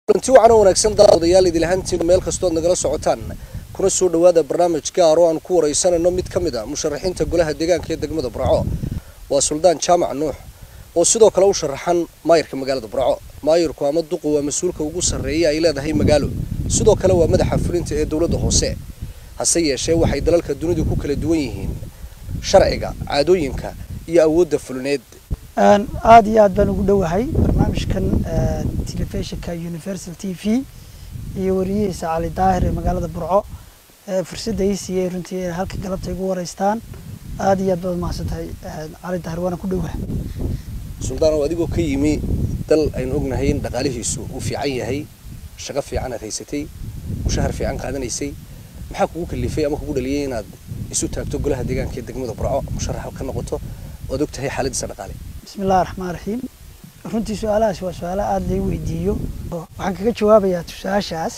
kulanti wacan oo wanaagsan daawadayaal idil ahaantiin meel kastood nagala socotaan kuna soo dhawaada barnaamij gaar oo aan ku wareysanayno mid ka mid a musharaxiinta golaha deegaanka ee degmada burco waa suldaan jaamac nuux oo sidoo kale u sharaxan maayirka magaalada burco maayirku ama duqu waa mas-uulka ugu sarreeya ay leedahay magaalo sidoo kale waa madaxa fulinta ee dowladda hoose hase yeeshee waxay dalalka dunidu ku kala duwan yihiin sharciga caadooyinka iyo awoodda fulineed aada iyo aad baan ugu dhowahay barnaamijkan telefishinka universal t v iyo wariyihiisa cali daahir ee magaalada burco fursadda ii siiyey runtii inay halka galabta igu wareystaan aada iyo aad baad mahadsantahay cali daahir waana ku dhowahay suldaan oo adigoo ka yimi dal aynu ognahay in dhaqaalihiisu uu fiican yahay shaqo fiican aad haysatay mushahar fiican qaadanaysay maxaa kugu kalifay ama kugu dhaliyay inaad isu taagto golaha deegaanka ee degmada burco musharax ka noqoto oad og tahay xaaladiisa dhaqaale bismi illahi raxmaan raxiim runtii su-aalahaas waa su-aala aada lay weydiiyo waxaan kaga jawaabayaa su-aashaas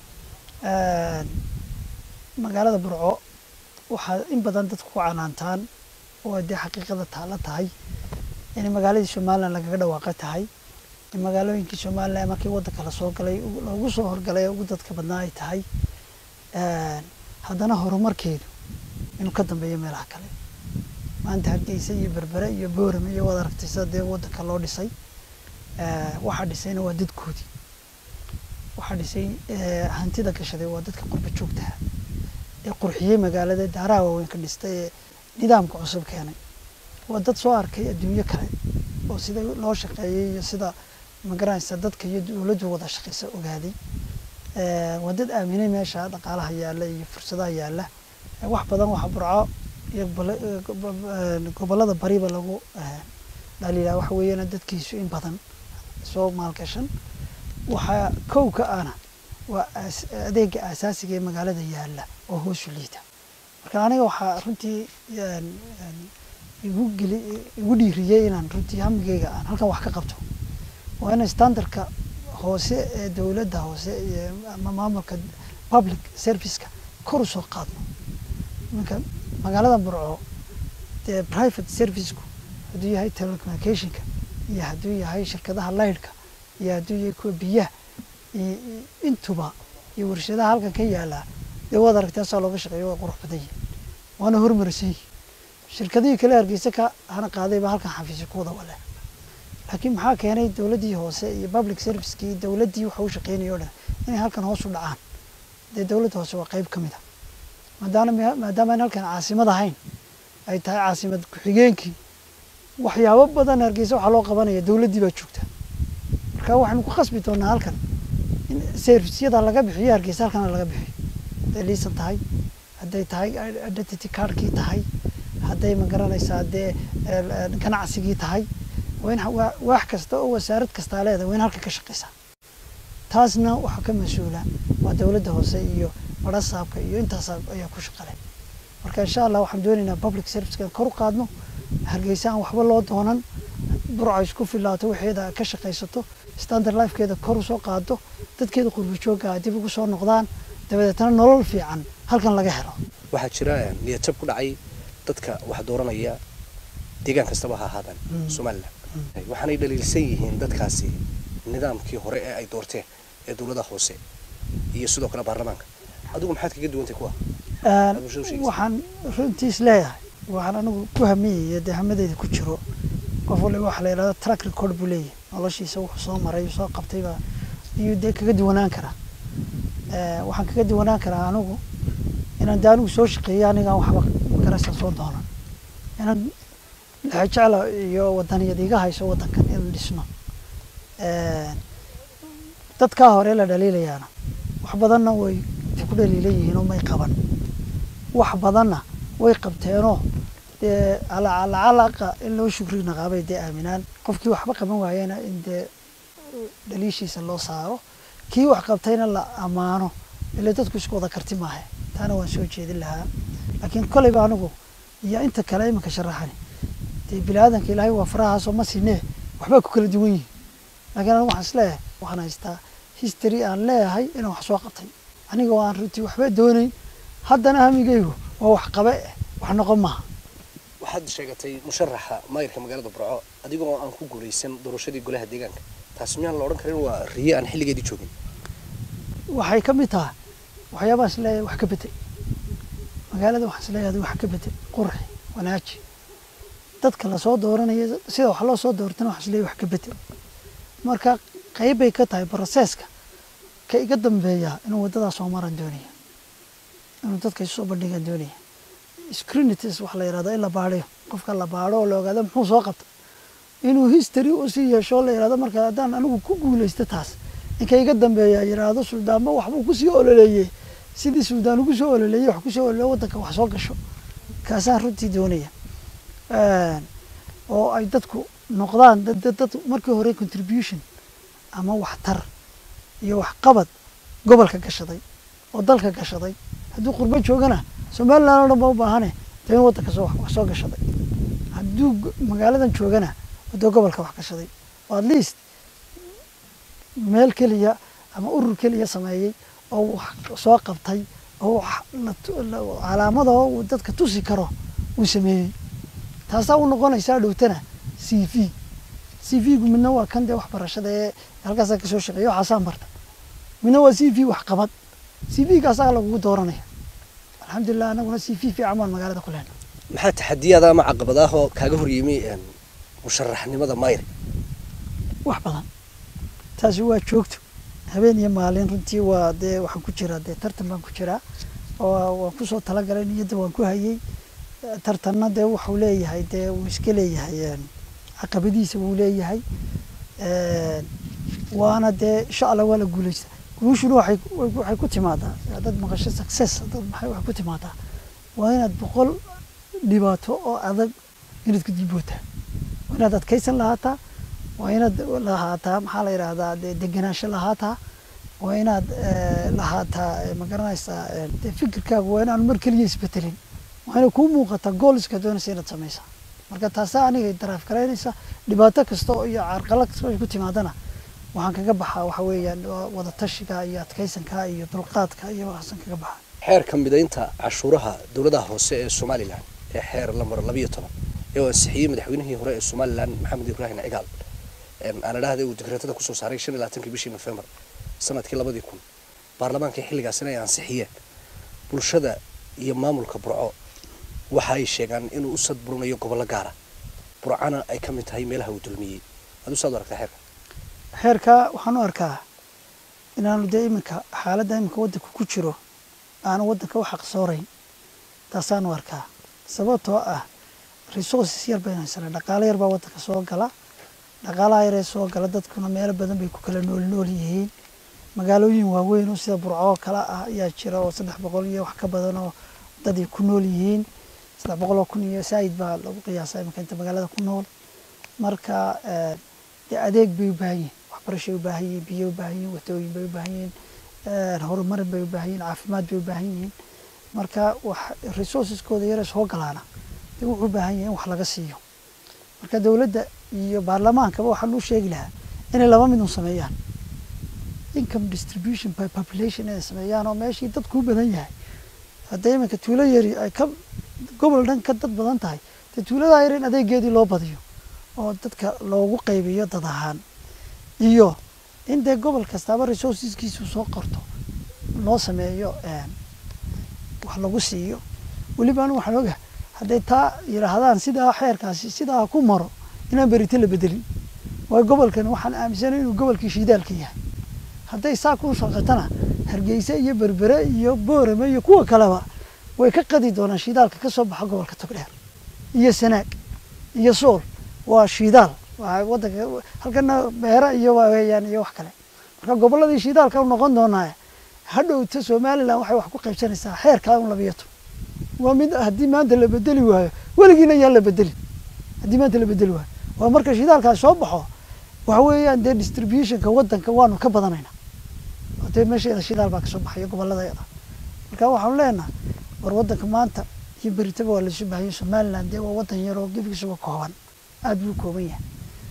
magaalada burco waxaa in badan dadku ku canaantaan oo dee xaqiiqada taala tahay inay magaaladii somalilan lagaga dhawaaqa tahay in magaalooyinkii somalilan markii waddanka lasoo galay loogu soo horgalay ugu dadka badnaa ay tahay haddana horumarkeedu inuu ka dambeeyo meelaha kale maanta hargeysa iyo berbere iyo boorame iyo waad aragtaysa dee waddanka loo dhisay waxaa dhisayna waa dadkoodii waxaa dhisay hantida gashaday waa dadka qurba joogtaha ee qurxiyey magaalada daaraha waaweyn ka dhistay ee nidaamka cusub keenay waa dad soo arkay adduunyo kale oo sida loo shaqeeyay iyo sida magaranaysa dadka iyo dowladdu wada shaqeysa ogaaday waa dad aaminay meesha dhaqaalaha yaalla iyo fursadaha yaalla wax badan waxa burco iyo gobollada bariba lagu dhaliilaa waxa weeyaan dadkiisu in badan soo maalgashan waxaa kow ka ana waa adeega aasaasiga ee magaalada yaalla oo hoosu liita marka aniga waxaa runtii igu geli igu dhiiriyey inaan runtii hamigeyga aan halkan wax ka qabto waa in standardka hoose ee dowladda hoose iyo ama maamulka public serviceka kor u soo qaadno iminka magaalada burco dee private serviceku hadduu yahay telecommunicationka iyo hadduu yahay shirkadaha laydhka iyo hadduu yahay kuwa biyaha iyo intuba iyo warshadaha halkan ka yaalaa dee waad aragtaa saa looga shaqeeyo waa qurux badan yihin waana hormarsan yihin shirkadihii kale hargeysa ka hana qaadayba halkan xafiisyo ku wada wale laakiin maxaa keenay dowladdii hoose iyo public servicekii dowladdii waxa u shaqeynaya o dhan inay halkan hoos u dhacaan dee dowladda hoose waa qeyb ka mid a maadaana maadaama an halkan caasimad ahayn ay tahay caasimad ku-xigeenkii waxyaabo badan hargeysa waxaa loo qabanaya dowladdii baa joogta marka waxaynu ku khasbi doonaa halkan in servisyada laga bixiyo hargeysa halkana laga bixiyo hadday liisan tahay hadday tahay identity cardkii tahay hadday magaranaysaa dee ganacsigii tahay waa in waax kasta oo wasaarad kastaa leedahay waa in halka ka shaqeysaa taasna waxaa ka mas-uula waa dowladda hoose iyo barasaabka iyo intaas ayaa ku shaqale marka insha allah waxaan doonaynaa public servicekan kor u qaadno hargeysa aan waxba loo doonan burca isku filaato waxeeda ka shaqaysato standard lifekeeda kor usoo qaado dadkeeda qurba joogga dib ugu soo noqdaan dabadeetna nolol fiican halkan laga helo waxaa jira niyadjab ku dhacay dadka wax dooranaya deegaan kastaba ha ahaadaan somalilan waxaanay dhaliilsan yihiin dadkaasi nidaamkii hore ee ay doorteen ee dowladaha hoose iyo sidoo kale baarlamaanka adigu maxaad kaga duwantay kuwa waxaan runtiis leeyahay waxaan anigu ku hamiyaya dee hamadeyda ku jiro qof waliba waxa la yidhahda track record buu leeyahay noloshiisa wuxuu soo maray soo qabtayba iyuu dee kaga duwanaan karaa waxaan kaga duwanaan karaa anigu inaan dee anigu soo shaqeeyo anigaan waxba magaraysan soo doonan inaan lexejecla iyo wadaniyad iga hayso waddankan in dhisno dadkaa hore la dhaliilayaana wax badanna way ku dhaliilan yihiin oo may qaban wax badanna way qabteenoo dee alacalaqa in loo shukri naqaabay dee aaminaan qofkii waxba qaban waayena in dee dhaliishiisa loo saaro kii wax qabtayna la ammaano ile dadku isku wada karti maahe taana waan soo jeedin lahaa laakiin koleyba anigu iyo inta kale iminka sharaxani dee bini-aadanka ilaahay waa farahaasoo ma sinee waxbaa ku kala duwan yihin laakiin anigu waxaan isleeyahay waxaan haystaa history aan leeyahay inaan wax soo qabtay aniga oo aan runtii waxba doonayn haddana hamigaygu waa wax qabe eh wax noqon maaha waxaad sheegatay musharaxa maayirka magaalada burco adigoo aan ku guulaysan doorashadii golaha deegaanka taas miyaan la odhan karin waa riye aan xilligeedii joogin waxay ka mid tahay waxyaabaha is leeyahay wax ka bedel magaalada waxaa is leeyahay wax ka bedel qurxi wanaaji dadka lasoo dooranayo sida wax loo soo doortana waxaa is leeyahay wax ka bedel marka qayb bay ka tahay proseska ka iga dambeeya inuu waddadaas soo maran doonaya inuu dadka isu soo bandhigan doonaya scrunities wax la yidhahdo in la baadhiyo qofka la baadho oo la ogaado muxuu soo qabta inuu history usii yeesho oo la yidhahdo marka haddaan anigu ku guulaysto taas ninka iga dambeeya yidhaahdo suldaanba waxbuu kusii ololeeyey sidii suldaan ugu soo ololeeyey wax kusoo ololeeyo waddanka wax soo gasho kaasaan runtii doonaya oo ay dadku noqdaan dad dad dad markii hore contribution ama waxtar iyo waxqabad gobolka gashaday oo dalka gashaday hadduu qurbo joogana somaliland oo dhan ba u baahane dee in waddanka soo wax soo gashaday hadduu go- magaaladan joogana wadoo gobolka wax gashaday oo at least meel keliya ama urur keliya sameeyey oo wax soo qabtay oo wax la tu- la- calaamada oo uu dadka tusi karo uu sameeyey taasaa u noqonaysaa dhowtana c v c v-gu midna waa kan dee waxbarashada ee halkaasaa kasoo shaqeeya waxaasaan barta midna waa c v waxqabad c v-gaasaa lagugu dooranaya alxamdulilah anaguna c v fiican baan magaalada ku lehna maxaa taxadiyaada ama caqabad ah oo kaaga horyimi een, musharaxnimada mayr wax badan taasi waa joogto habeen iyo maalin runtii waa dee waxaan ku jiraa dee tartan baan ku jiraa oo waan kusoo talagalay niyadda waan ku hayey Eh, tartanna dee wuxuu leeyahay dee wuu iska leeyahay een, caqabadiisa wuu leeyahay Een, waana dee insha allah waa la guuleysta guushuna waxay waxay ku timaadaa dad maqasho success dad maxay wax ku timaadaa waa inaad boqol dhibaato oo adag inaad ku dibootaa waa inaad adkaysan lahaataa waa inaad lahaataa maxaa la yidhaahdaa dee degenaansho lahaataa waa inaad eh, lahaataa eh, ma garanaysaa eh, dee fikirkaagu waa inaan mar keliya isbetelin waa inay kuu muuqataa gooliska doonaysa inaad samaysaa marka taasaa aniga daraaf garaynaysa dhibaato kasta oo iyo carqalad kasta oo ay ku timaadana waxaan kaga baxaa waxa weeyaan waa wadatashiga iyo adkaysanka iyo dulqaadka iyo waxaasan kaga baxaa xeerka midaynta cashuuraha dowladaha hoose ee somalilan ee xeer lambar labiyo toban ee uu ansixiyey madaxweynihii hore ee somalilan maxamed ibraahim cigaal een, aan idhaahday uu dekreetada kusoo saaray shan iyo labaatankii bishii nofembar sanadkii labadii kun baarlamaankii xilligaasina ay ansixiyeen bulshada iyo maamulka burco waxa ay sheegaan inuu u sadburinayo gobollo gaara burcana ay ka mid tahay meelaha uu dulmiyey aduu saad u aragtaa xeerka xeerka waxaan u arkaa inaanu dee iminka xaaladda iminka waddanka ku jiro aanu waddanka u xaqsoorayn taasaan u arkaa sababtoo ah resources yar baynu haysanaa dhaqaalo yar baa waddanka soo gala dhaqaalaha yaree soo gala dadkuna meelo badan bay ku kala nool nool yihiin magaalooyin waaweyn oo sida burco oo kale ah ayaa jira oo saddex boqol iyo wax ka badan oo dad ay ku nool yihiin saddex boqol oo kun iyo saa'id baa lagu qiyaasaa iminka inta magaalada ku nool marka eh, dee adeeg bay u baahan yihiin waxbarashay u baahan yihiin biyo u baahan yihiin watooyin bay u baahan yihiin eh, horumarin bay u baahan yihiin caafimaad bay u baahan yihiin marka wax resourceskooda yare soo galaana dee wuxuu u baahan yahay in wax laga siiyo marka dowladda iyo baarlamaankaba waxaa loo sheegi lahaa inay laba mid un sameeyaan income distribution by population inay sameeyaan oo meeshii dadku u badan yahay hadday iminka tuulo yari ay ka gobol dhan ka dad badan tahay dee tuuladaa yar in adeegeedii loo badiyo oo dadka loogu qaybiyo dad ahaan iyo in dee gobol kastaaba resourceskiisu soo qorto loo sameeyo een, wax lagu siiyo weliba anu waxaan ogahay hadday taa yidhaahdaan sidaa xeerkaasi sidaa ku maro inaan berito la bedelin waayo gobolkan waxaan aaminsanay inuu gobolkii shiidaalka yahay hadday saa ku shaqatana hargeysa iyo berbere iyo boorame iyo kuwa kaleba way ka qadi doonaan shiidaalka ka soo baxa gobolka togdheer iyo sanaag iyo sool waa shiidaal waa wadanka halkana beera iyo waa weeyaan iyo wax kale marka goboladii shiidaalka u noqon doonaa hadhowta somaliland waxay wax ku qaybsanaysaa xeerkaa un labiyo toban waa mid haddii maanta la bedeli waayo weligiina yaan la bedelin haddii maanta la bedeli waayo waa marka shidaalkaas soo baxo waxa weeyaan dee distributionka wadanka waanu ka badanaynaa oo dee meesheeda shidaal baa kasoo baxayo goboladayada marka waxaanu leenahay war wadanka maanta iyo beritaba waa laisu baahanya somaliland dee waa wadan yar oo gebigiisuba kooban aada buu kooban yahay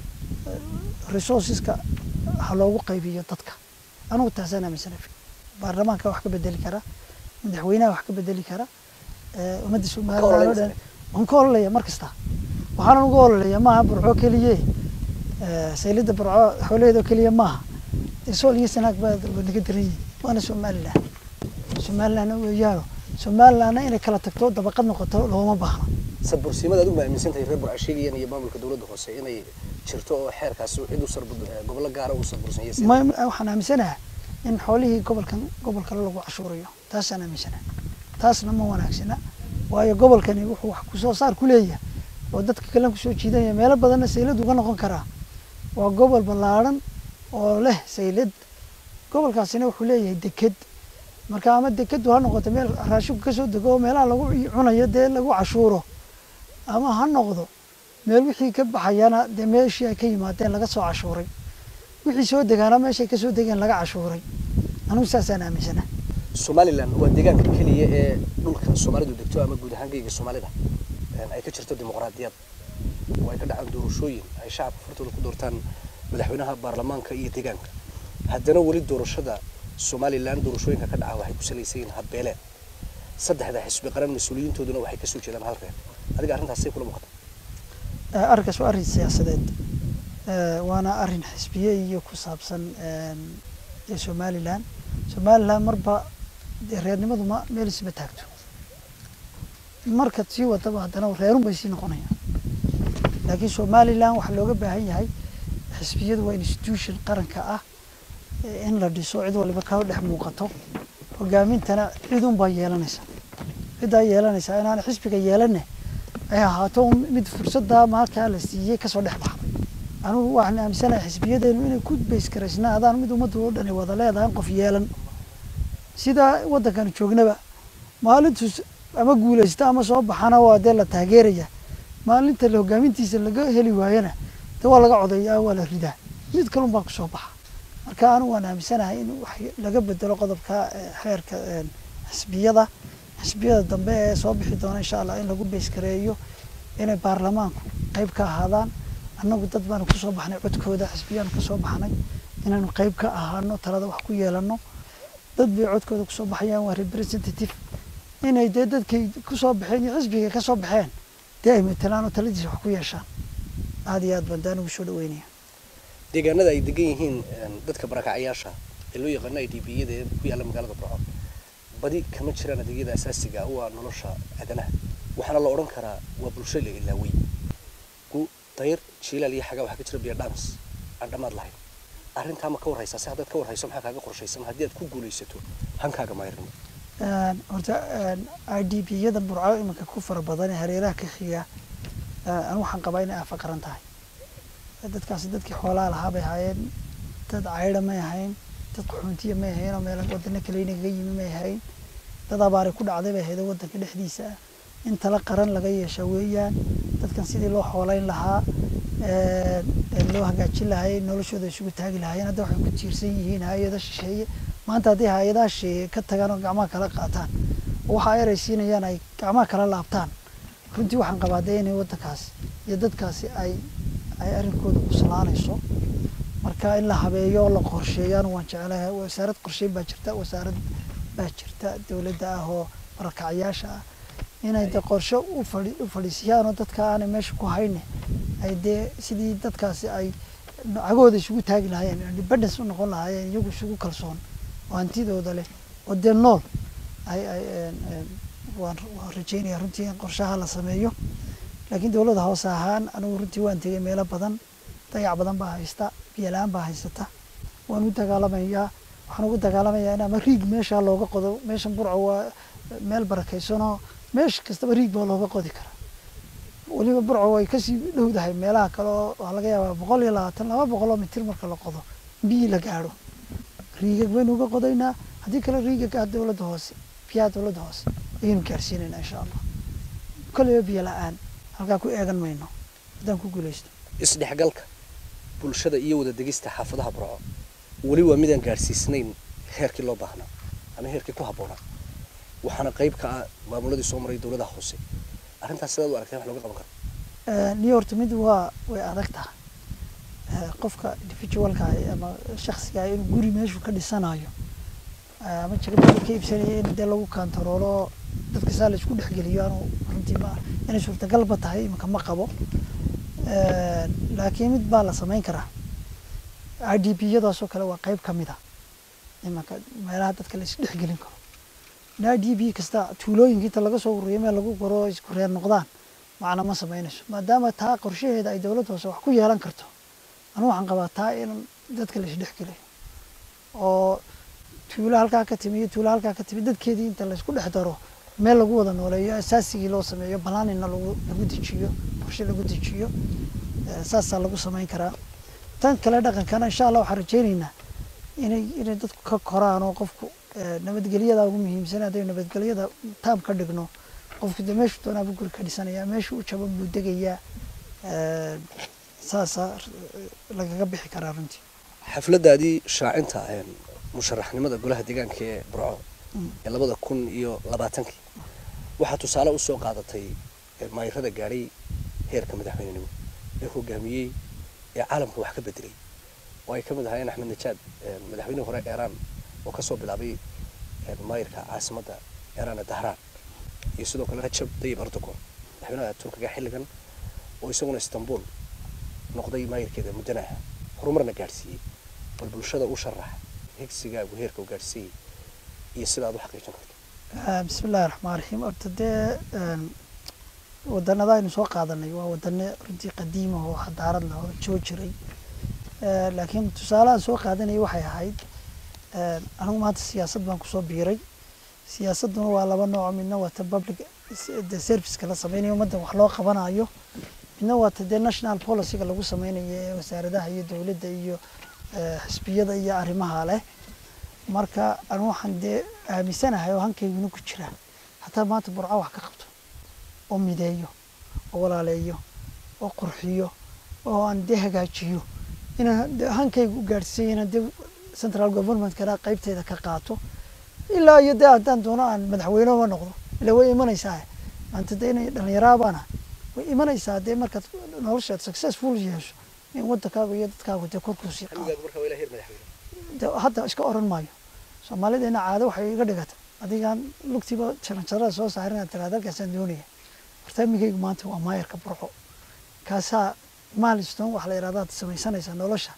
resourceska ha loogu qaybiyo dadka anugu taasaan aaminsana baarlamaanka wax ka bedeli kara madaxweynaha wax ka bedeli kara eh, ummadda somaliland oo dhan waan ka ololaya mar kasta waxaanan uga ololaya maaha burco keliye eh, saylida burco xoolaheeda keliya maaha dee sool iyo sanaag baa waa naga daran yihin waana somalilan somalilanna weeyaano somalilanna inay kala tagto dabaqad noqoto looma baahna sadbursimada adigu ma aaminsan tahay reer burcasheegayan iyo maamulka dowladda hoose inay jirto oo xeerkaasi cid u sarbud gobollo gaara uu sarbursanyay ma waxaan aaminsanaha in xoolihii gobolkan gobol kale lagu cashuurayo taasaan aaminsanaha taasna ma wanaagsana waayo gobolkani wuxuu wax kusoo saar ku leeyahay oo dadka kale kusoo jiidanya meelo badanna saylad uga noqon karaa waa gobol ballaadhan oo leh saylad gobolkaasina wuxuu leeyahay deked marka ama dekedu ha noqoto meel raashinku kasoo dego oo meelaha lagu cunayo dee lagu cashuuro ama ha noqdo meel wixii ka baxayana dee meeshii ay ka yimaadeen laga soo cashuuray wixii soo degaana meeshay kasoo degeen laga cashuuray anigu saasaan aaminsana somalilan waa deegaanka keliya ee dhulka soomaalidu degto ama guud ahaan geyga soomaalida ay ka jirto dimuqraadiyad oo ay ka dhacaan doorashooyin ay shacabka furtooda ku doortaan madaxweynaha baarlamaanka iyo deegaanka haddana weli doorashada somalilan doorashooyinka ka dhaca waxay ku salaysan yihiin habbeeleed saddexda xisbi qaran mas-uuliyiintooduna waxay kasoo jeedaan hal reer adiga arrintaasay kula muuqata arrinkaas waa arrin siyaasadeed waana arrin xisbiye iyo ku saabsan dee somalilan somalilan marba dee reernimadu ma meel isma taagto marka sii wadaba haddana reerun bay sii noqonayaan laakiin somalilan waxaa looga baahan yahay xisbiyadu waa institution qaranka ah in la dhiso cid waliba ka dhex muuqato hogaamintana cidun baa yeelanaysa ciddaa yeelanaysaa inaana xisbiga yeelane ay ahaato mid fursadda markaa la siiyey kasoo dhex baxda anugu waxaan aaminsanahay xisbiyadeenu inay ku bayskaraysnaadaan mid ummadda oo dhani wada leedahay qof yeelan sidaa waddankan joognaba maalintu ama guulaysta ama soo baxana waa dee la taageeraya maalinta la hogaamintiisa laga heli waayana dee waa laga codeeyaa waa la ridaa mid kalun baa kusoo baxa marka anigu waan aaminsanahay in wax laga bedelo qodobka xeerka xisbiyada xisbiyada dambe ee soo bixi doona insha allah in lagu bayskareeyo inay baarlamaanku qeyb ka ahaadaan annagu dad baanu kusoo baxnay codkooda xisbiyaanu kasoo baxnay inaanu qeyb ka ahaano talada wax ku yeelano dad bay codkooda kusoo baxayaan waa representative inay dee dadkay kusoo baxeen iyo xisbiga kasoo baxeen dee ay matelaan oo taladiisa wax ku yeeshaan aada iyo aad baan daa nugu soo dhaweynaya deegaanada ay degan yihiin dadka barakacyaasha ee loo yaqaano i d b yada ee ku yaalla magaalada burco badi kama jiraan adeegyada asaasiga u ah nolosha aadanaha waxaana la odhan karaa waa bulsho la ilaawey gu dayr jiilaal iyo xagaa waxaa ka jira biyo dhams aan dhammaad lahayn arrintaa ma ka warraysaa si haddaad ka warrayso maxaa kaaga qorshaysan haddii aad ku guulaysato hankaaga mayrnimo horta i d b yada burco iminka ku fara badan ee hareeraha ka xiga anigu waxaan qabaa inay afaqaran tahay dadkaasi dadkii xoolaha lahaa bay ahaayeen dad caydha may ahayn dad qaxoontiya may ahayn oo meel wadano kale inagaga yimi may ahayn dad abaaray ku dhacday bay ahayd waddanka dhexdiisa ah in tala qaran laga yeesha weeyaan dadkan sidii loo xoolayn lahaa loo hagaajin lahay noloshooda isugu taagi lahaayeen hadda waxay ku tiirsan yihiin hay-ada shisheeye maanta haddii hay-adaha shisheeye ka tagaan oo gacmaha kala qaataan oo waxa ay eraysiinayaan ay gacmaha kala laabtaan runtii waxaan qabaa dee inay waddankaasi iyo dadkaasi ay ay arrinkooda kuslaanayso marka in la habeeyo oo la qorsheeyo anu waan jeclahay wasaarad qorsheyn baa jirta wasaarad baa jirta dowladda ah oo barakacyaasha ah inay de qorshe u fadhi u fadhiisiyaan oo dadka aanay meesha ku hayne ay dee sidii dadkaasi ay cagooda isugu taagi lahaayeen independence u noqon lahaayeen iyagu isugu kalsoon oo hantidooda leh oo dee nool ay ay waan waan rajeynaya runtii in qorshaha la sameeyo laakiin dowladda hoose ahaan anigu runtii waan tegay meelo badan dayac badan baa haysta biyo la-aan baa haysata waan u dagaalamayaa waxaan ugu dagaalamayaa in ama riig meesha looga qodo meeshan burco waa meel barakaysanoo meesha kastaba riig baa looga qodi karaa weliba burco way kasii dhowdahay meelaha kale oo waxaa laga yaabaa boqol iyo labaatan laba boqol oo mitir marka la qodo biyi la gaadho riigag baynu uga qodaynaa haddii kale riigag ah dowladda hoose biyaha dowladda hoose ayaynu gaarsiinaynaa insha allah kolleyba biyo la-aan halkaa ku eegan mayno haddaan ku guulaysto isdhexgalka bulshada iyo wada degista xaafadaha burco weli waa midaan gaadhsiisnayn heerkii loo baahnaa ama heerkii ku habboonaa waxaana qayb ka ah maamuladii soo maray dowladaha hoose arrintaas sidaad u aragteen wax looga qaban karo niyo horta mid waa way adag tahay qofka individualka ama shaksiga inuu guri meeshu ka dhisanayo ama jagabada ka iibsanaya in dee lagu kantaroolo dadka saa la isku dhexgeliyo anu runtii ma inay suurtagalba tahay iminka ma qabo laakiin mid baa la samayn karaa i d b yadaasoo kale waa qeyb ka mid a imanka meelaha dadka la isdhexgelin karo naa d b kasta tuulooyinka inta laga soo ururiyo meel lagu goro isku reer noqdaan macna ma samaynayso maadaama taa qorshaheeda ay dowladda hoose wax ku yeelan karto anu waxaan qabaa taa in dadka la isdhexgeliyo oo tuulo halkaa ka timi iyo tuulo halkaa ka timi dadkeedii inta laysku dhex daro meel lagu wada nooleeyo asaasigii loo sameeyo banaanina lagu lagu dejiyo qorshe lagu dejiyo saasaa lagu samayn karaa tan kale dhaqankana insha allah waxaan rajeyneynaa inay inay dadku ka koraan oo qofku nabadgelyada ugu muhiimsan haddaynu nabadgelyada taam ka dhigno qofku dee meeshuu doonaabuu guri ka dhisanaya meeshuu u jabo buu degayaa saasaa lagaga bixi karaa runtii xafladaadii shaacinta musharaxnimada golaha deegaanka ee burco ee labada kun iyo labaatankii waxaa tusaale usoo qaadatay maayirada gaadhay heerka madaxweynenimo ee hogaamiyey ee caalamka wax ka bedelay oo ay ka mid ahaayeen axmed najaad madaxweynihii hore eeraan oo kasoo bilaabay maayirka caasimadda eeraan ee dahraan iyo sidoo kale rajab dayib erdogon madaxweynaha turkiga xilligan oo isaguna istanbul noqday maayirkeeda muddana ah horumarna gaadhsiiyey bal bulshada u sharax higsigaagu heerka u gaadhsiiyey iyo sida aad u xaqiijin karto bismi illahi raxmaan raxiim horta dee wadanada aynu soo qaadanay waa wadane runtii qadiima oo xadaarad leh oo joo jiray laakiin tusaalahaan soo qaadanayay waxay ahayd anigu maanta siyaasad baan kusoo biiray siyaasadduna waa laba nooc midna waa ta public de serviceka la sameynayo ummadda wax loo qabanayo midna waa ta dee national policyga lagu sameynayo ee wasaaradaha iyo dowladda iyo xisbiyada iyo arrimaha leh marka anu waxaan dee aaminsanahay oo hankayguna ku jira hataa maanta burco wax ka qabto oo mideeyo oo walaaleeyo oo qurxiyo oo aan dee hagaajiyo inaan de hankayga u gaadhsiiyo inaan dee central governmentkana qaybteeda ka qaato ilaa iyo dee haddaan doono aan madaxweynehoma noqdo ila way imanaysaa maanta dee inay dhalinyaraabaana way imanaysaa dee markaad noloshaad successful yeesho in wadankaagu iyo dadkaagu dee korkuusii qaado hadda iska oran maayo soomaalideena caado waxay iga dhigata adigaan lugtiiba jaranjarada soo saarin inaad tiraada halkaasaan doonaya barnaamijkaygu maanta waa maayarka burco kaasaa milestone waxa la yidhahda ad samaysanaysaa nolosha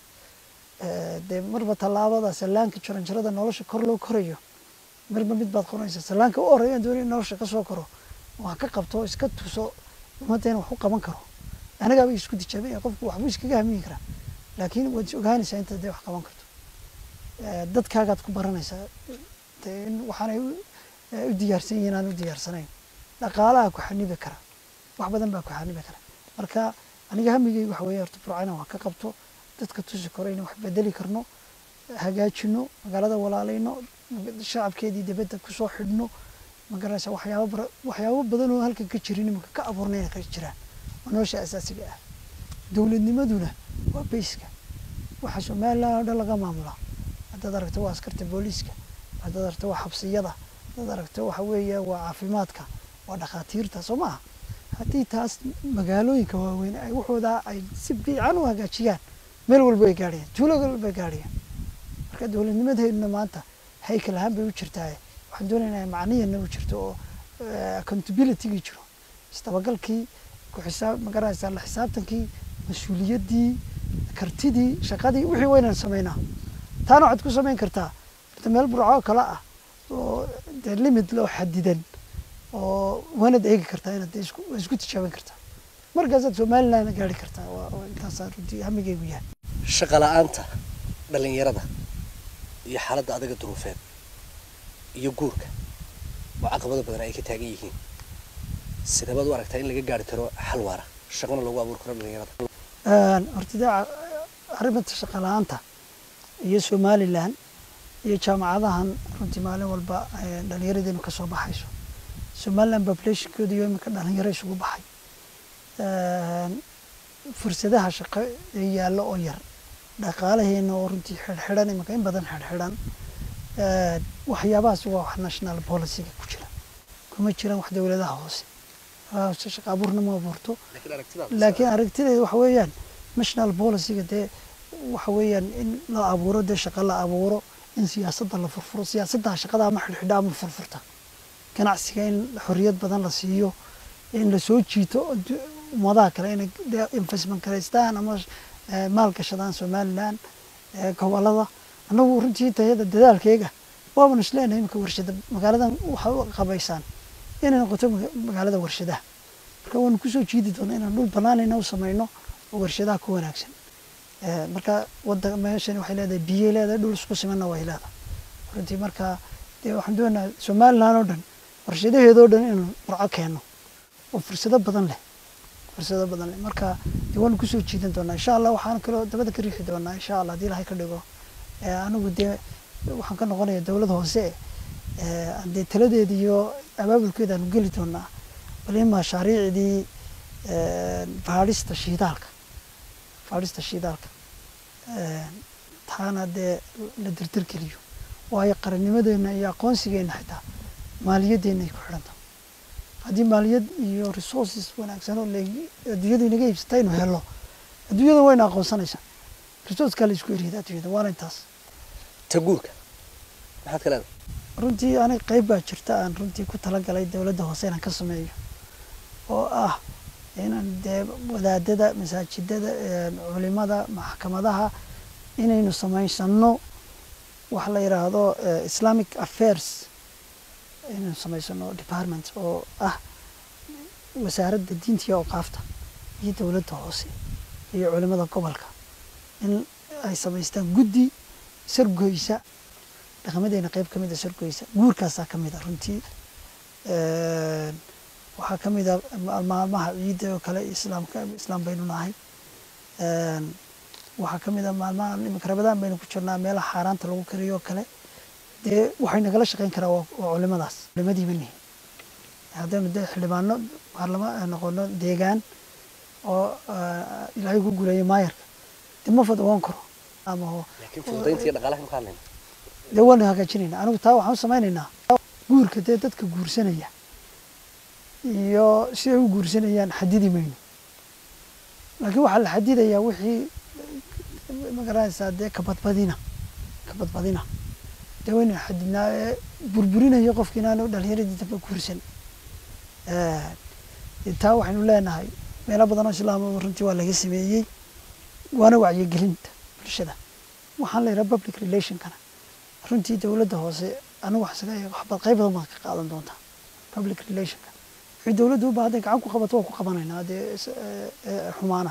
dee marba tallaabada sallaanka jaranjarada nolosha kor loo korayo marba mid baad qoranaysaa sallaanka u horreya aan doonaya nolosha kasoo koro wax ka qabto iska tuso ummaddeena wax u qaban karo anagaaba isku tijaabinaya qofku waxbuu iskaga hamiyi karaa laakiin waad is ogaanaysaa intaad dee wax qaban karto dadkaagaad ku baranaysaa dee in waxaanay u diyaarsan yihiin aan u diyaarsanayn dhaqaalaha ku xanibi kara wax badan baa ku xanibi kara marka aniga hamigeyga waxa weeye horta burco inaan wax ka qabto dadka tusi karo inaan wax bedeli karno hagaajino magaalada walaalayno shacabkeedii dibadda kusoo xidhno magaranaysa waxyaabo bara waxyaabo badan oo halkan ka jirin imanka ka abuurnayna ka jiraan waa nolosha asaasiga ah dowladnimaduna waa bayska waxa somaliland oo dhan laga maamulaa haddaad aragto waa askarta booliiska haddaad aragto waa xabsiyada haddaad aragto waxa weeye waa caafimaadka waa dhakhaatiirta soo maaha haddii taas magaalooyinka waaweyn ay waxoodaa ay si fiican u hagaajiyaan meel walba ay gaadhayaan tuulo walba ay gaadhayaan marka dowladnimadeeduna maanta haykal ahaan bay u jirtaa waxaan doonaynaa macniyana u jirto oo accountabilitygii jiro isdabagalkii ku xisaab magaranaysaa la xisaabtankii mas-uuliyaddii kartidii shaqadii wixii waynaan samaynaa taana waxaad ku samayn kartaa horta meel burco kale ah oo dee limit loo xadidan oo waanad eegi kartaa inaad isku waa isku tijaabin kartaa markaasaad somalilandna gaari kartaa waa waa intaasaa runtii hamigeygu yahay shaqa la-aanta dhalinyarada iyo xaaladda adaga duruufeed iyo guurka oo caqabado badan ay ka taagan yihiin sidabaad u aragtaa in laga gaari karo xal waara shaqana lagu abuuri karo dhalinyarada horta dee arrimanta shaqa la-aanta iyo somaliland iyo jaamacadahan runtii maalin walba dhalinyaradeennu ka soo baxayso somaliland populationkooda iyo iminka dhalinyaro isugu baxay fursadaha shaqo ee yaallo oo yar dhaqaalaheena oo runtii xidhxidhan iminka in badan xidhxidhan waxyaabahaas waa wax national policyga ku jira kuma jiraan wax dowladaha hoose hoose shaqa abuurna ma abuurto laakiin aragtideeda waxa weeyaan national policyga dee waxa weeyaan in la abuuro dee shaqa la abuuro in siyaasadda la furfuro siyaasadda shaqada ama xidhxidha ama furfurta ganacsiga in xorriyad badan la siiyo in la soo jiito ummadaha kale inay investment garaystaan ama maal gashadaan somaliland gobolada annagu runtii tayada dadaalkeyga waaban isleenahay imika warshada magaaladan waxa u qabaysaan inay noqoto maga- magaalada warshadaha marka waanu kusoo jiidi doonaa inaan dhul banaanayna u samayno oo warshadaha ku wanaagsan Eh, marka wada meeshan waxay leedahay biyay leedahay dhul isku simanna way leedahay runtii marka dee waxaan doonayaa somaliland oo dhan warshadaheedoo dhan inaan burco keenno oo fursado badan leh fursado badan leh marka dee waanu kusoo jiidan doonaa insha allah waxaan kaloo dabada ka riixi doonaa insha allah haddii ilahay ka dhigo Eh, anigu dee waxaan ka noqonaya dowladda hoose eh, dee taladeeda iyo abaabulkeeda aanu geli doonaa bal in mashaariicdii eh, baadhista shiidaalka baadhista shiidaalka Eh, taana dee la dirdirgeliyo waayo qarannimadeena iyo aqoonsigeena xitaa maaliyaddeena ay ku xidhan tahay haddii maaliyad iyo resources wanaagsan oo la- adduunyadu inaga iibsata aynu helno adduunyada wayna aqoonsanaysaa resourcekaa la isku eriyada adduunyada waana intaas ta guurka maxaad ka leedahay runtii aniga qayb baa jirta aan runtii ku talagalay dowladda hoose inaan ka sameeyo oo ah inaan dee wadaadada masaajidada eh, culimada maxkamadaha inaynu samaysano waxa la yidhaahdo eh, islamic affairs inaynu samaysano department oo ah wasaaradda diinta iyo awqaafta iyo dowladda hoose iyo culimada gobolka in ay samaystaan guddi sargoysa dhaqamadeena qayb ka mid a sargoysa guurkaasaa ka mid a runtii Een, waxaa ka mid a ma- maalmaha ciidda oo kale islaamka islaam baynu nahay Een, waxaa ka mid a maalmaha iminka rabadaan baynu ku jirnaa meelaha xaaraanta lagu kariyo oo kale dee waxay nagala shaqeyn karaa waa waa culimadaas culimadiiba nihin haddaynu dee xildhibaano baarlama noqono deegaan oo ah, ilaahay ku guuleeyo maayarka dee ma fadwoon karo ama ho- laakiin fududaynta iyo dhaqaalaha ka hadlayna dee waanu hagaajinaynaa anigu taa waxaan u samaynaynaa guurka dee dadka guursanaya iyo siday u guursanayaan xadidi mayno laakiin waxaa la xadidayaa wixii magaranaysaa dee kabadbadina kabadbadina dee waynu xadidnaa ee burburinayo qofki inaanu dhalinyaradii dambe guursan Eh, dee taa waxaynu leenahay meelo badan oo islaama runtii waa laga sameeyey waana wacyigelinta bulshada waxaan la yidhaha public relationkana runtii dowladda hoose anigu wax isaga eego waxbaad qayb badan baad ka qaadan doontaa public relationka wixii dowladdu u baahday gacan ku qabato waa ku qabanaynaa dee is- ee, ee, xumaana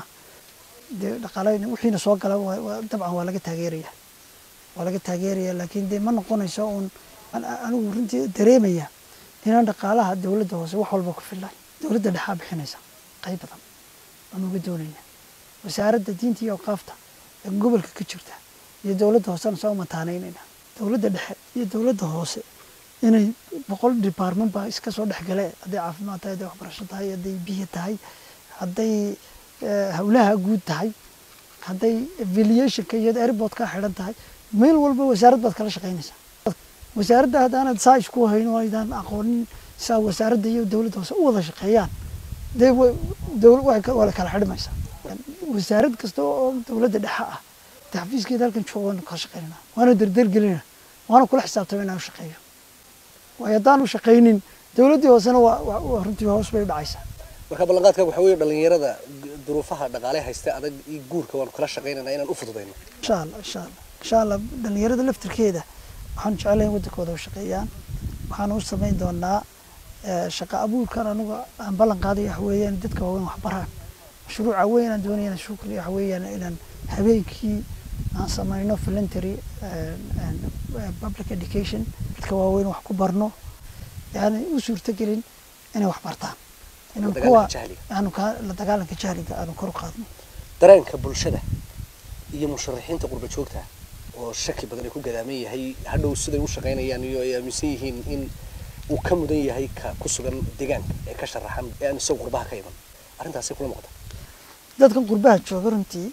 dee dhaqaale wixiina soo gala waa- waa- dabcan waa laga taageeraya waa laga taageeraya laakiin dee ma noqonayso uun an- anigu runtii dareemaya inaan dhaqaalaha dowladda hoose wax walba ku fillayn dowladda dhexaa bixinaysa qayb badan aan uga doonayna wasaaradda diinta iyo awqaafta ee gobolka ka jirta iyo dowladda hoosena soo mataanaynayna dowladda dhexe iyo dowladda hoose inay boqol department baa iska soo dhexgale hadday caafimaad tahay hadday waxbarasho tahay hadday biyo tahay hadday eh, howlaha guud tahay hadday aviationka iyo airport ka xidhan tahay meel walba wasaarad baad kala shaqaynaysaa wasaaradda haddaanad saa isku hayn oo aydaan aqoonin saa wasaaradda iyo dowladda hoose u wada shaqeeyaan dee wa- dowl- waxay ka- waa la kala xidhmaysaa wasaarad kasta oo dowladda dhexe ah dee xafiiskeeda halkan jooga waanu kala shaqeynana waana derdergelina waana kula xisaabtama inaan u shaqeeyo waayo haddaan u shaqaynin dowladdii hoosena waa waa- waa runtii hoos bay u dhacaysaa marka ballanqaadka waxaa weeye dhalinyarada gu- duruufaha dhaqaale haysta adag iyo guurka waanu kala shaqaynaynaa inaan u fududayno insha allah insha allah insha allah dhalinyarada laftirkeeda waxaan jeclahay in waddankooda u shaqeeyaan waxaan u samayn doonaa eh, shaqo abuurkan anigu aan ballan qaaday waxa weeyaan dadka waaweyn wax baraan mashruuca weyn aan doonaya inaan shukriya waxa weeyaan inaan habeenkii aan samayno voluntary eh, and, eh, public education dadka waaweyn wax ku barno yani u suurtagelin inay wax bartaan inaan La kuwa dagaalanka jahliga. aanu ka la dagaalanka jahliga aanu kor u qaadno dareenka bulshada iyo musharaxiinta qurba joogta oo shaki badan ay ku gadaaman yahay hadhow siday u shaqaynayaan iyo ay aaminsan yihiin in uu ka mudan yahay ka ku sugan deegaanka ee ka sharaxan ee aan isagu qurbaha ka iman arrintaasay kula muuqata dadkan qurbaha jooga runtii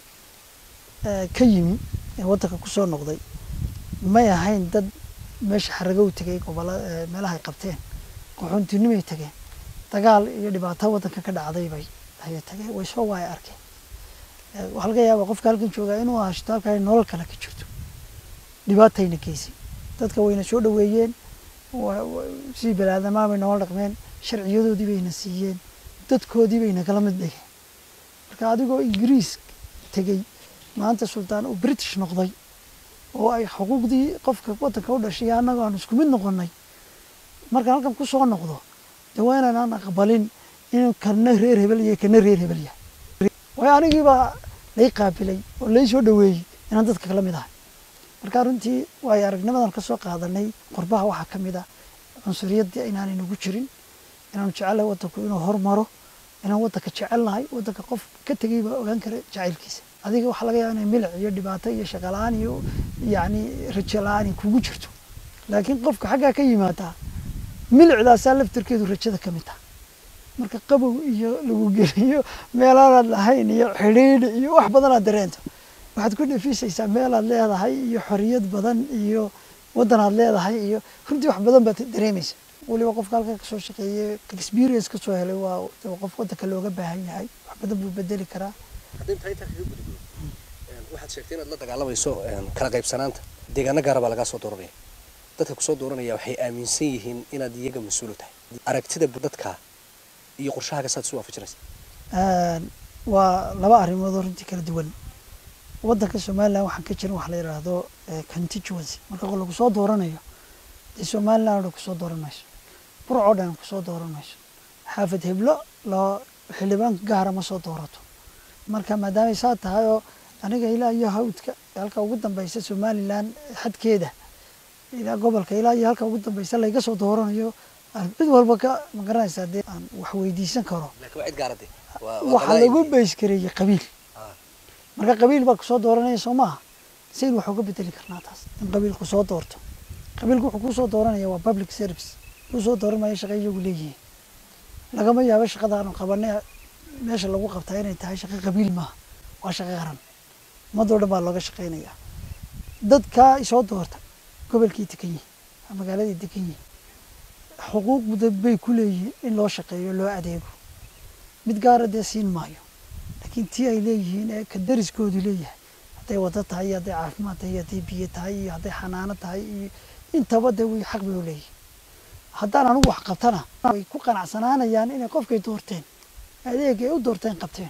eh, ka yimi ee waddanka kusoo noqday may ahayn dad meesha xarago u tegay gobolla eh, meelaha ay qabteen qaxoontinimay tageen dagaal iyo dhibaato waddanka ka dhacday bay ayay tageen way soo waaya arkeen Eh, waxaa laga yaabaa qofka halkan joogaa inuu hashto halka ay nolol kale ka jirto dhibaatayna geysay dadka wayna soo dhoweeyeen wa- wa- sidii balaadamaa bay noola dhaqmeen sharciyadoodii bayna siiyeen dadkoodii bayna kala mid dhigeen marka adigoo ingiriis tegey maanta sultaan uu british noqday oo ay xuquuqdii qofka wadanka u dhashay iyo annaga aan isku mid noqonay markaan halkan ku soo noqdo dee waa inaanaan aqbalin inuu kana reer hebel iyo kana reer hebel yahay waayo anigii baa lay qaabilay oo lay soo dhaweeyey inaan dadka kala mid ahay marka runtii waayo aragnimadan ka soo qaadanay qurbaha waxaa ka mid ah cunsuriyadii inaanay nagu jirin inaanu jecelahay wadanku inuu hormaro inaan wadanka jecelnahay wadanka qof ka tegay baa ogaan kara jacaylkiisa adiga waxaa laga yaaba inay milic iyo dhibaato iyo shaqalaan iyo yacni rajo la-aan ay kugu jirto laakiin qofka xaggaa ka yimaadaa milicdaasaa laftirkeedu rajada ka mid taha marka qabow iyo lagu geliyo meelaanaad lahayn iyo xidhiidh iyo wax badan aad dareento waxaad ku dhafisaysaa meelaad leedahay iyo xoriyad badan iyo wadanaad leedahay iyo runtii wax badan baad dareemaysa weliba qofka halkaa kasoo shaqeeyey experience kasoo helay waa qof wadanka looga baahan yahay wax badan buu bedeli karaa haddii intaa intaa kaga gudubno waxaad sheegtay inaad la dagaalamayso kala qaybsanaanta deegaano gaara baa lagaa soo dooranaya dadka kusoo dooranaya waxay aaminsan yihiin inaad iyaga mas-uulu tahay aragtida dadka iyo qorshahaaga saad isu waafajinaysa waa laba arrimood oo runtii kala duwan wadanka somaliland waxaan ka jirin wax la yidhaahdo constituency marka lagu soo dooranayo dee somaliland o dhan kusoo dooran mayso burc oo dhan kusoo dooran mayso xaafad heblo loo xildhibaan gaara ma soo doorato marka maadaamay saa tahay oo aniga ilaa iyo hawdka halka ugu dambeysa somaliland xadkeeda ilaa gobolka ilaa iyo halka ugu dambeysa layga soo dooranayo cid walba ka ma garanaysaa dee aan wax weydiisan karo laakiin waa cid gaarade waxaa lagu beys gareeyey qabiil marka qabiil baa kusoo dooranaya soo maaha sayn wax uga bedeli karnaa taas in qabiilku soo doorto qabiilku wuxuu kusoo dooranaya waa public service kusoo dooran maayo shaqa iyagu leeyihiin lagama yaabo shaqadaanu qabanay meesha lagu qabtaa inay tahay shaqo qabiil maaha waa shaqo qaran ummadoo dhan baa looga shaqeynaya dadkaa isoo doorta gobolkii degan yihin magaaladii degan yihin xuquuq bay ku leeyihiin in loo shaqeeyo loo adeego mid gaara dee siin maayo laakiin tii ay leeyihiin ee ka dariskoodu leeyahay hadday wado tahay iyo hadday caafimaad tahay iyo hadday biyo tahay iyo hadday xanaano tahay iyo intaba dee way xaq bay u leeyihiin haddaan anigu wax qabtana way ku qanacsanaanayaan inay qofkay doorteen adeeg ay u doorteen qabteen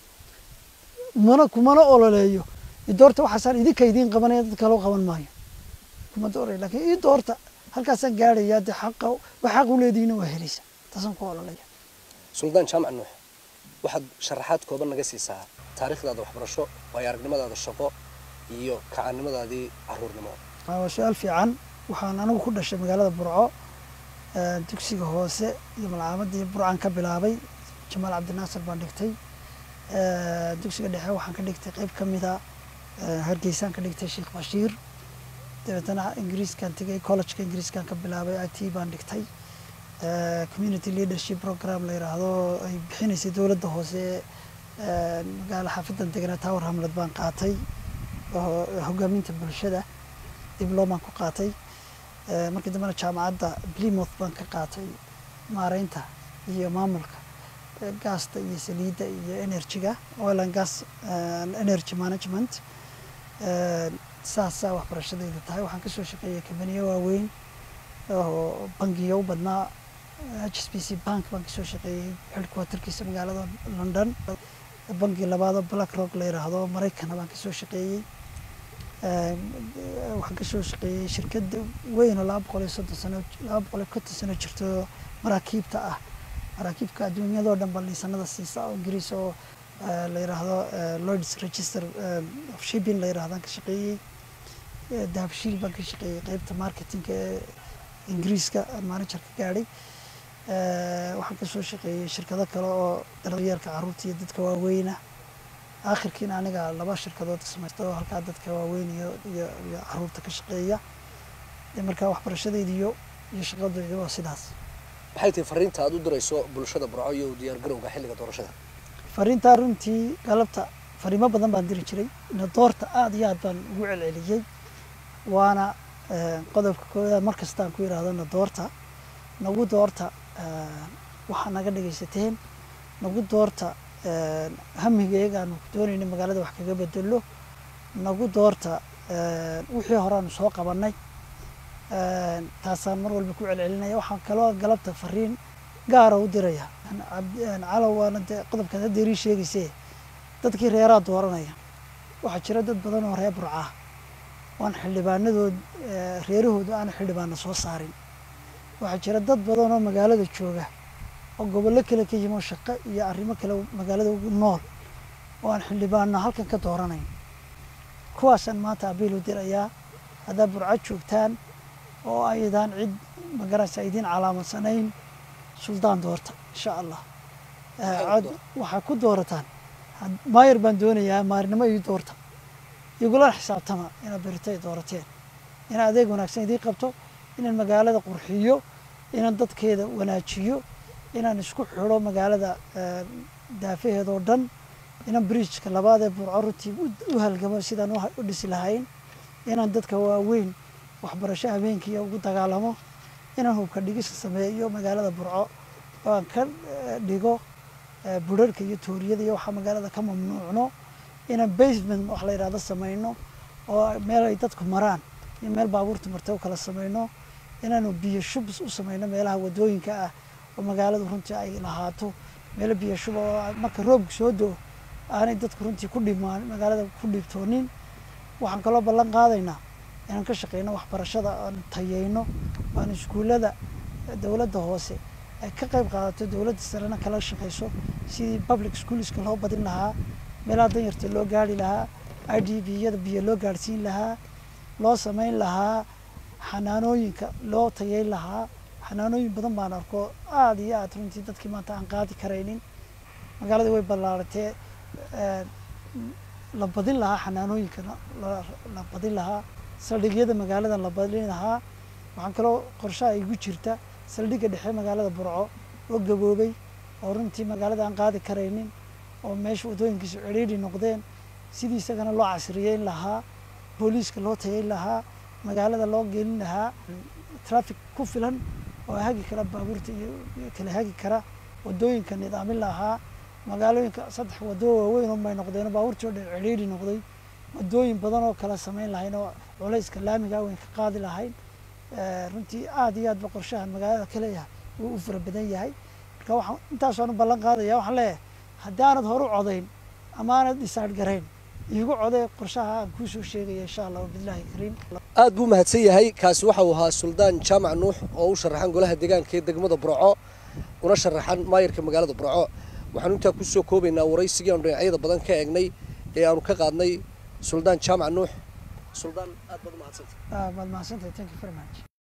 mana kumana ololeeyo idoorta waxaasaan idinka idiin qabanaya dad kaloo qaban maayo kuma dooraya lakiin ii doorta halkaasaan gaadhaya dee xaqa wax xaq u leedihiina waa helaysa taasaan ku ololaya suldaan jaamac nuux waxaad sharaxaad kooban naga siisaa taariikhdaada waxbarasho waayo aragnimadaada shaqo iyo kacanimadaadii caruurnimo waa su-aal fiican waxaan anigu ku dhashay magaalada burco dugsiga hoose iyo malcaamadii burcaan ka bilaabay jamaal cabdinaasir baan dhigtay dugsiga dhexe waxaan ka dhigtay qeyb ka mida hargeysaan ka dhigtay sheekh bashiir dabeetana ingiriiskan tegay collegeka ingiriiskan ka bilaabay i t baan dhigtay community leadership program la yiraahdo ay bixinaysay dowladda hoose magaala xaafadan deganaa tower hamlet baan qaatay hogaaminta bulshada diblomaan ku qaatay markii dambena jaamacadda plymouth baan ka qaatay maareynta iyo maamulka gaasta iyo saliidda iyo energyga oil and gas energy management saasaa waxbarashadayda tahay waxaan kasoo shaqeeyay kambaniyo waaweyn oo bangiyo u badnaa h s b c bank baan kasoo shaqeeyey headquarterkiisa magaalada london bangi labaadoo black rock la yiraahdo maraykana baan kasoo shaqeeyey waxaan kasoo shaqeeyey shirkad weyn oo laba boqol iyo soddon sano laba boqol iyo konton sano jirto maraakiibta ah maraakiibka adduunyadoo dhan ba liisanada siisa oo ingiriis oo la yiraahdo lloyds register of shipping la yirahdaan ka shaqeeyey dahabshiil baan ka shaqeeyey qeybta marketingka ee ingiriiska manager ka gaadhay waxaan kasoo shaqeeyey shirkado kale oo daryeelka caruurta iyo dadka waaweyna aakhirkiina aniga laba shirkadood samaysta oo halkaa dadka waaweyn iyo iyo iyo caruurta ka shaqeeya marka waxbarashadeyda iyo iyo shaqadeyda waa sidaas maxay tahay fariinta aad u dirayso bulshada burco iyo diyaar garowga xilliga doorashada fariintaa runtii galabta fariimo badan baan diri jiray nadoorta aada iyo aad baan ugu celceliyey waana qodobka koodaad mar kastaan ku yidhaahdo nadoorta nagu doorta waxaa naga dhegaysateen nagu doorta hamigeegaanu doonayna magaalada wax kaga bedelo nagu doorta wixii horeaanu soo qabanay taasaan mar walba ku celcelinaya waxaan kaloo galabta fariin gaara u diraya calow waana dee qodobkaad hadda irii sheegayse dadkii reeraa dooranaya waxaa jira dad badan oo reer burcaa oan xildhibaanadood reerahooda aan xildhibaana soo saarin waxaa jira dad badan oo magaalada jooga oo gobollo kale ka yimo shaqo iyo arrimo kale magaalada ugu nool oo aan xildhibaano halkan ka dooranayn kuwaasaan maanta abiil u dirayaa haddaad burco joogtaan oo aydaan cid magaraysa idiin calaamadsanayn suldaan doorta insha allah cod waxaa ku doorataan maayar baan doonayaa maarinimo ii doorta igula xisaabtama inaad berito ay doorateen inaan adeeg wanaagsan idiin qabto inaan magaalada qurxiyo inaan dadkeeda wanaajiyo inaan isku xidho magaalada daafaheeda oo dhan inaan bridgeka labaad ee burco runtii u halgamo sidaan u dhisi lahayn inaan dadka waaweyn waxbarasho habeenkii ugu dagaalamo inaan hubka dhigis sameeyo magaalada burco oo aan ka dhigo budharhka iyo tooriyada iyo waxaa magaalada ka mamnuucno inaan basement wax la yidhahdo sameyno oo meel ay dadku maraan iyo meel baabuurta marta u kala sameyno inaanu biyo shub u sameyno meelaha wadooyinka ah oo magaaladu runtii ay lahaato meelo biyo shub oo marka roobku soo do aanay dadku runtii ku dhimaan magaalada ku dhiibtoonin waxaan kaloo ballan qaadaynaa inaan ka shaqeyno waxbarashada aan tayeyno aan iskuullada dowladda hoose ay ka qayb qaadato dowladda sarena kala shaqeyso sidii public schoolska loo badin lahaa meelaha danyarta loo gaari lahaa i d b yada biyo loo gaadhsiin lahaa loo sameyn lahaa xanaanooyinka loo tayeyn lahaa xanaanooyin badan baan arko aada iyo aad runtii dadkii maanta aan qaadi karaynin magaaladii way ballaaratee la badin lahaa xanaanooyinka la badin lahaa saldhigyada magaalada la badin lahaa waxaan kaloo qorshaha igu jirta saldhigga dhexe magaalada burco oo gaboobay oo runtii magaalada aan qaadi karaynin oo meesha wadooyinkiisu cidhiidhi noqdeen sidii isagana loo casriyeyn lahaa booliiska loo tayeyn lahaa magaalada loo gelin lahaa traffic ku filan oo hagi kara baabuurta iyo kala hagi kara wadooyinka nidaamin lahaa magaalooyinka saddex wado waaweyn unbay noqdeen baabuurtii oo dhan cidhiidhi noqday wadooyin badan oo kala sameyn lahayn oo culayska laamiga weyn ka qaadi lahayn runtii aada iyo aad ba qorshahan magaalada ka leeyahay wuu u fara badan yahay marka waxaan intaasaan u ballan qaadaya waxaan leeyahay haddaanad hor u codayn ama aanad dhisaadh garayn iigu codee qorshaha aan kuusoo sheegaya insha allah wabillahi kariim aad buu mahadsan yahay kaasi waxa uu ahaa suldaan jaamac nuux oo u sharaxan golaha deegaanka ee degmada burco una sharaxan maayarka magaalada burco waxaanu intaa kusoo koobaynaa waraysigii aanu dhinacyada badan ka eegnay ee aanu ka qaadnay suldaan jaamac nuux suldaan aad baad u mahadsantay maad mahadsantahay thank you very much